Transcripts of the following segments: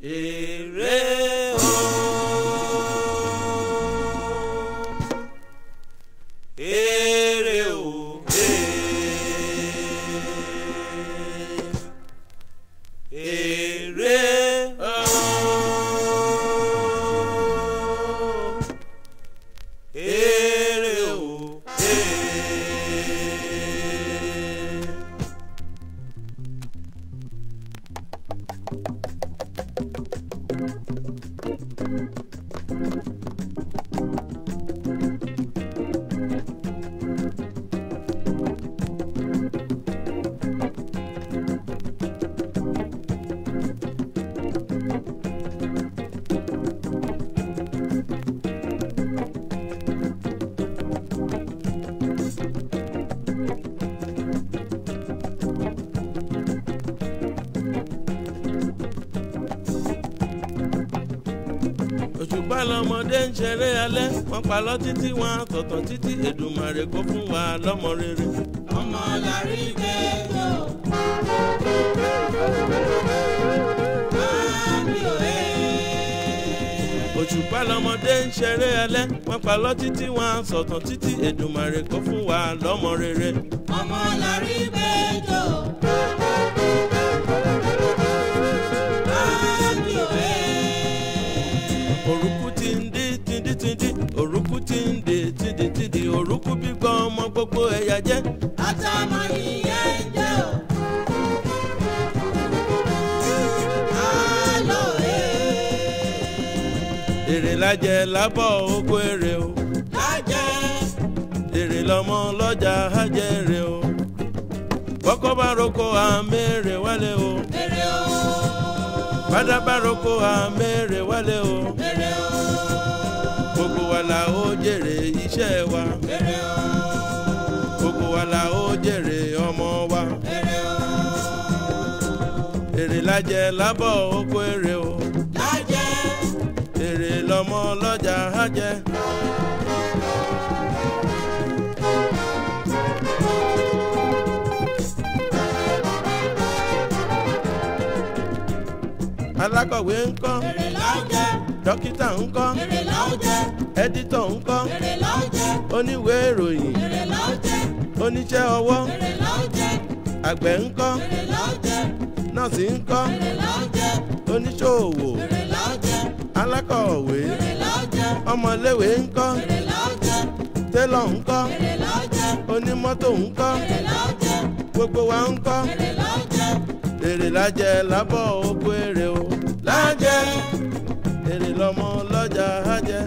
èrè o. èrè o. èrè o. èrè o. òṣùpá lọmọdé ń ṣeré alẹ́ wọ́n pa lọ títí wọn àtọ̀tọ̀ títí Èdùmàrè kó fún wa lọ́mọ rere. ọmọ làrí gbẹjọ. Àmì òye. òṣùpá lọmọdé ń ṣeré alẹ́ wọ́n pa lọ títí wọn àtọ̀tọ̀ títí Èdùmàrè kó fún wa lọ́mọ rere. ọmọ làrí gbẹjọ. Àmì òye. òrùkú ti ń dí tìndí tìndí òrùkú ti ń dé tìndí tìndí òrùkú gbígbọ́ ọmọ gbogbo ẹ̀yà jẹ́. àtàmọ̀ ìyẹn jẹ́ o. Àlọ́yé. èrè lájẹ lábọ̀ oko èrè o Lájẹ́. èrè lọmọ lọ́jà hájẹ́ èrè o kọ́kọ́ bá roko àmèrè wálé o Èrè o. bàdá bá roko àmèrè wálé o Èrè o. gbogbo wa la ó jèrè iṣẹ́ wa Èrè o. gbogbo wa la ó jèrè ọmọ wa Èrè o. èrè lájẹ lábọ̀ oko èrè o Lájẹ́. èrè lọmọ lọ́jà hájẹ́. alákọ̀wé ńkọ́ Èrè lájẹ́. dókítà ńkọ́ Èrè lájẹ́. ẹ́dítọ̀ ńkọ́ Èrè lájẹ́. oníwèé ìròyìn Èrè lájẹ́. oníṣẹ́ ọwọ́ Èrè lájẹ́. àgbẹ̀ ńkọ́ Èrè lájẹ́. nọ́ọ̀sì ńkọ́ Èrè lájẹ́. oníṣòwò Èrè lájẹ́. alákọ̀wé Èrè lájẹ́. ọmọléwé ńkọ́ Èrè lájẹ́. télọ̀ ńkọ́ Èrè lájẹ́. onímọ́tò ńkọ́ Èrè lájẹ́. gbogbo wa ńkọ́ Èrè lájẹ́. èrè lájẹ lábọ̀ oko èrè o lájẹ èrè lọmọ lọ́jà hájẹ.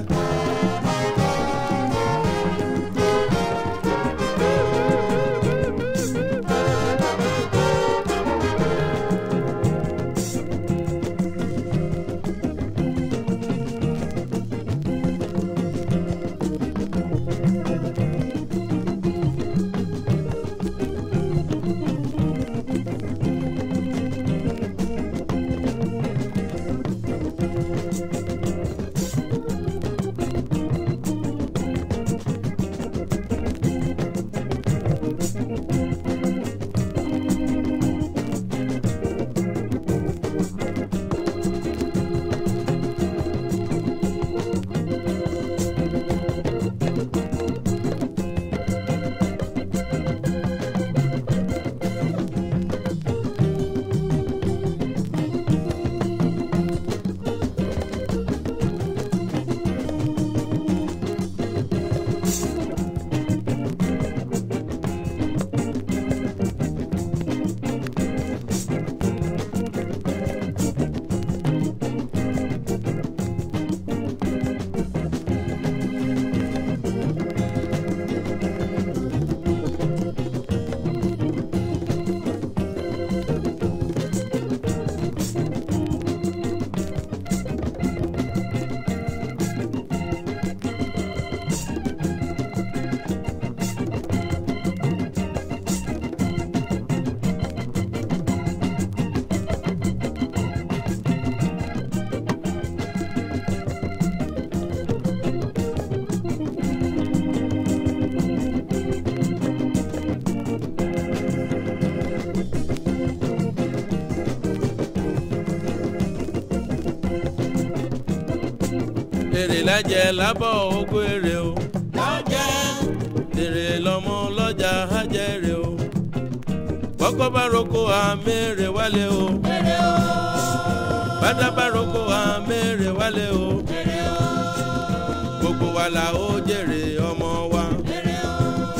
èrè lájẹ lábọ̀ oko èrè o lọ́jẹ́ èrè lọ́mọ lọ́jà ajẹ́rè o bọ́kọ́ bá roko àmèrè wálé o èrè o bàdá bá roko àmèrè wálé o èrè o gbogbo wa la ó jèrè ọmọ wa èrè o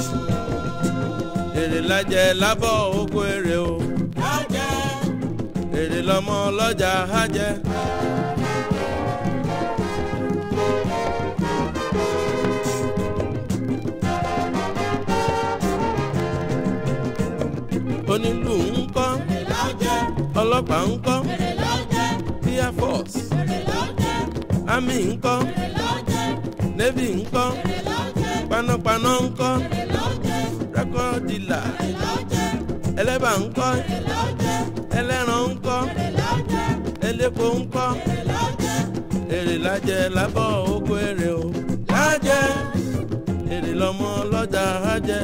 èrè lájẹ lábọ̀ oko èrè o lọ́jẹ́ èrè lọ́mọ lọ́jà ajẹ́. onílù ń kọ́ èrè lọ́jẹ́ ọlọ́pàá ń kọ́ èrè lọ́jẹ́ air force èrè lọ́jẹ́ army ń kọ́ èrè lọ́jẹ́ navy ń kọ́ èrè lọ́jẹ́ panápaná ń kọ́ èrè lọ́jẹ́ record dealer èrè lọ́jẹ́ ẹlẹ́bà ń kọ́ èrè lọ́jẹ́ ẹlẹ́ran ń kọ́ èrè lọ́jẹ́ elépo ń kọ́ èrè lọ́jẹ́ èrè lájẹ lábọ̀ oko èrè o lájẹ èrè lọ́mọ lọ́jà ajẹ́.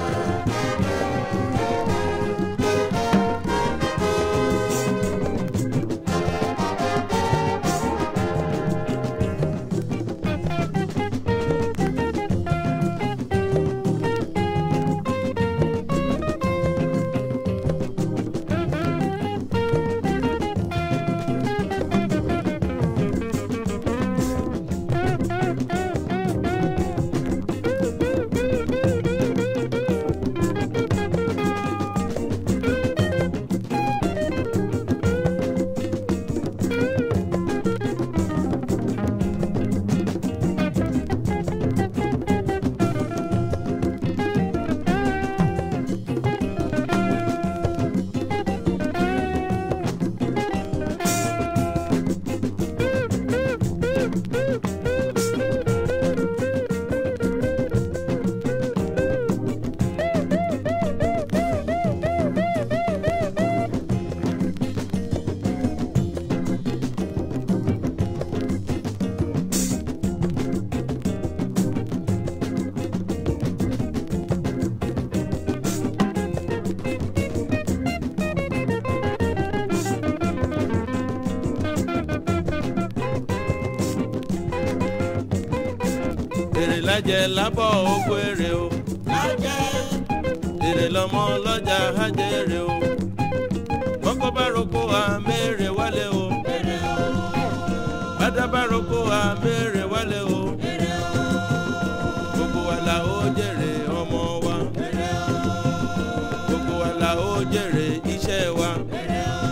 èrè lájẹ lábọ̀ oko èrè o lọ́jẹ́ èrè lọ́mọ lọ́jà ajẹ́rè o bọ́kọ́ bá roko àmèrè wálé o èrè o bàdá bá roko àmèrè wálé o èrè o gbogbo wa la ó jèrè ọmọ wa èrè o gbogbo wa la ó jèrè iṣẹ́ wa èrè o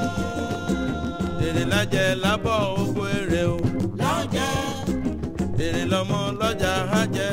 èrè lájẹ lábọ̀ oko èrè o lọ́jẹ́ èrè lọ́mọ lọ́jà ajẹ́.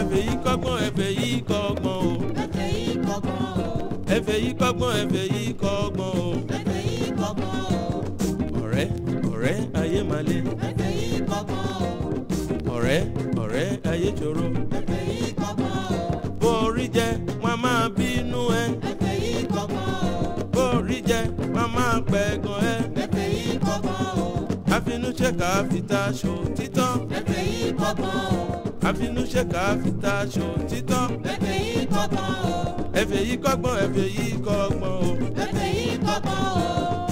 ẹ̀fẹ̀ yìí kọ́gbọ́n ẹ̀fẹ̀ yìí kọ́gbọ́n o ẹ̀fẹ̀ yìí kọ́gbọ́n o. ẹ̀fẹ̀ yìí kọ́gbọ́n ẹ̀fẹ̀ yìí kọ́gbọ́n o ẹ̀fẹ̀ yìí kọ́gbọ́n o. ọ̀rẹ́ ọ̀rẹ́ ayé máa lé ẹ̀fẹ̀ yìí kọ́gbọ́n o. ọ̀rẹ́ ọ̀rẹ́ ayé ṣòro ẹ̀fẹ̀ yìí kọ́gbọ́n o. bó orí jẹ wọn máa bínú ẹ ẹ̀fẹ̀ yìí kọ́gbọ́n o. bó orí jẹ wọn máa pẹ̀gàn ẹ ẹ̀fẹ̀ yìí kọ́gbọ́n o. àfinúṣẹ́ka fìtà ṣò títọ́ ẹ̀fẹ̀ yìí kọ́gbọ́n o. àfinúṣẹ́ka fìtà ṣò títọ́ ẹ̀fẹ̀ yìí kọ́gbọ́n o. ẹ̀fẹ̀ yìí kọ́gbọ́n ẹ̀fẹ̀ yìí kọ́gbọ́n o. ẹ̀fẹ̀ yìí kọ́gbọ́n o.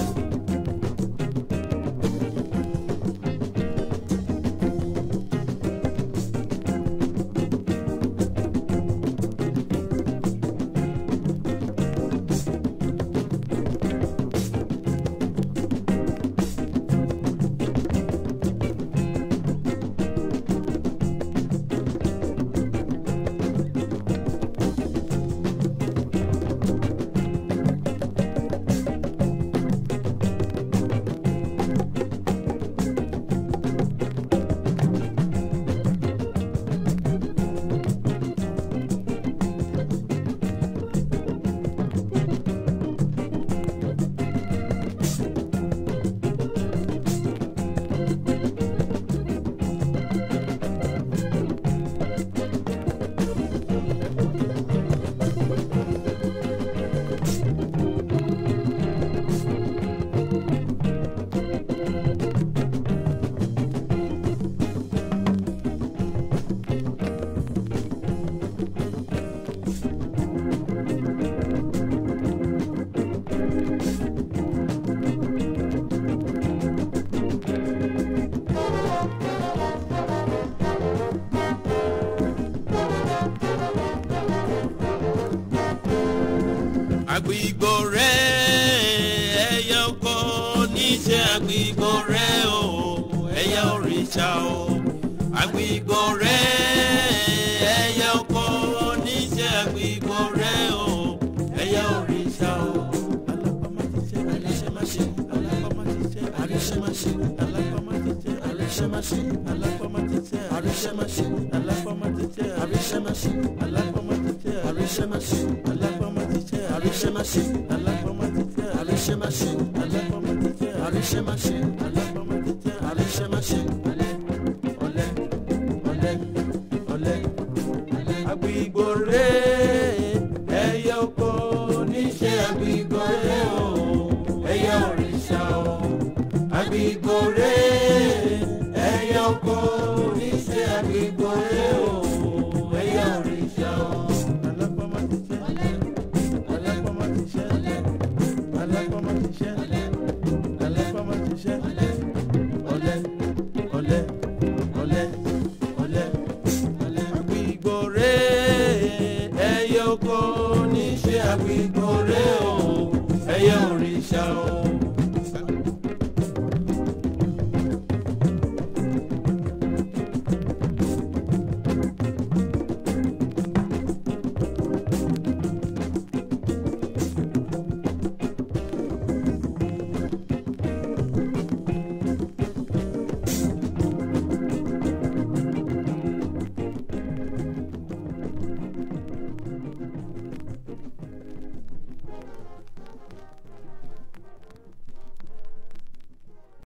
àgbìgbò rẹ ẹyẹ ọkọ níṣẹ́ àgbìgbò rẹ o ẹyẹ òrìṣà o àgbìgbò rẹ ẹyẹ ọkọ níṣẹ́ àgbìgbò rẹ o ẹyẹ òrìṣà o. alápámáṣe alápámáṣe alápámáṣe alápámáṣe alápámáṣe alápámáṣe alápámáṣe alápámáṣe alápámáṣe alápámáṣe alápámáṣe alápámáṣe alápámáṣe alápámáṣe alápámáṣe alápámáṣe alápámáṣe alápámáṣe alápámáṣe ọlẹ ọlẹ ọlẹ ọlẹ àgbìgbò rẹ ẹyẹ oko níṣẹ́ àgbìgbò rẹ o ẹyẹ òrìṣà o àgbìgbò rẹ ẹyẹ oko níṣẹ́ àgbìgbò rẹ